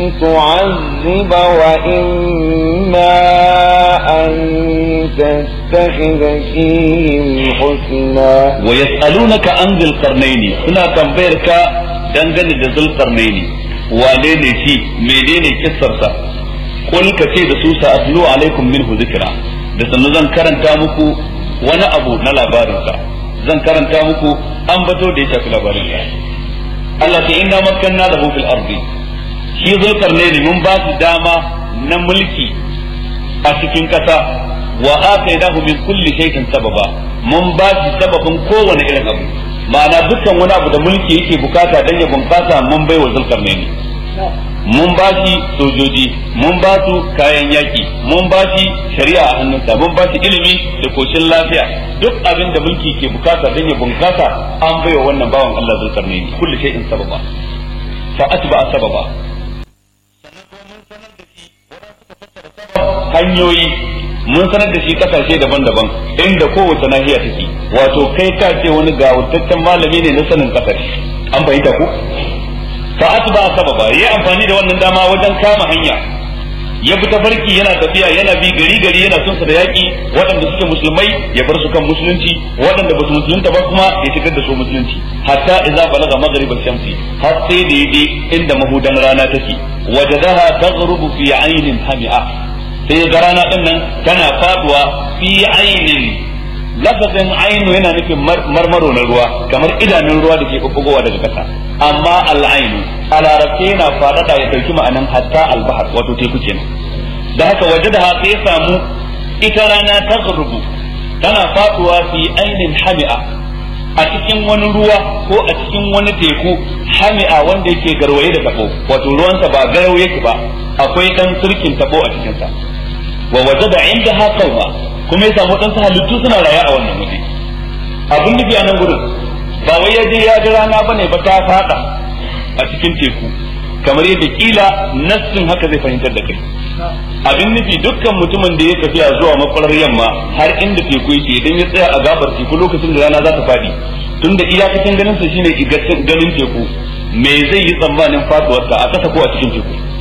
تعذب وإما أن تتخذ فيهم حسنا ويسألونك عن ذي القرنين سنة تنبيرك دنجن ذي القرنين wane shi menene kissarsa kul ka ce da su sa'atlu alaikum minhu zikra da sannu zan karanta muku wani abu na labarinsa zan karanta muku an bato da ya shafi labarinsa Allah ta inna makkanna lahu fil ardi shi zulkarnaini mun ba su dama na mulki a cikin kasa wa atainahu min kulli shay'in sababa mun ba shi sababin kowane irin abu ma'ana dukkan wani abu da mulki yake bukata dan ya bunkasa mun bai wa zulkarnaini mun ba shi sojoji mun ba su kayan yaki mun ba shi shari'a a hannunsa mun ba shi ilimi da koshin lafiya duk abin da mulki ke bukata dan ya bunkasa an bai wa wannan bawan Allah zulkarnaini kulli shay'in sababa fa atba sababa hanyoyi mun sanar da shi kasashe daban-daban inda kowace nahiya take wato kai ka ce wani gawurtaccen malami ne na sanin kasar an fahimta ku fa atba sababa yayi amfani da wannan dama wajen kama hanya ya bi tafarki yana tafiya yana bi gari gari yana son sa da yaki waɗanda suke musulmai ya bar su kan musulunci waɗanda ba su musulunta ba kuma ya shigar da su musulunci hatta idza balaga maghrib shamsi har sai da yaje inda mahudan rana take wajadaha taghrubu fi aynin hami'a sai ga rana din nan tana faduwa fi aynin lafazin ainu yana nufin marmaro na ruwa kamar idanun ruwa da ke bubbugowa daga ƙasa amma al'ainu a larabce yana faɗaɗa ya ɗauki ma'anan hatta albahar wato teku kenan da haka waje da haka ya samu ita rana ta rubu tana faduwa fi ainin hami'a a cikin wani ruwa ko a cikin wani teku hami'a wanda yake garwaye da tabo wato ruwansa ba garau yake ba akwai dan sirkin tabo a cikinsa wa wajada indaha qauma kuma ya samu ɗansa halittu suna raye a wannan waje abin nufi a nan gurin ba wai ya je ya ji rana bane ba ta fada a cikin teku kamar yadda kila nassin haka zai fahimtar da kai abin nufi dukkan mutumin da ya tafiya zuwa makwarar yamma har inda teku yake idan ya tsaya a gabar teku lokacin da rana za ta fadi tunda iyakacin ganin sa shine ganin teku me zai yi tsammanin faduwarsa a ƙasa ko a cikin teku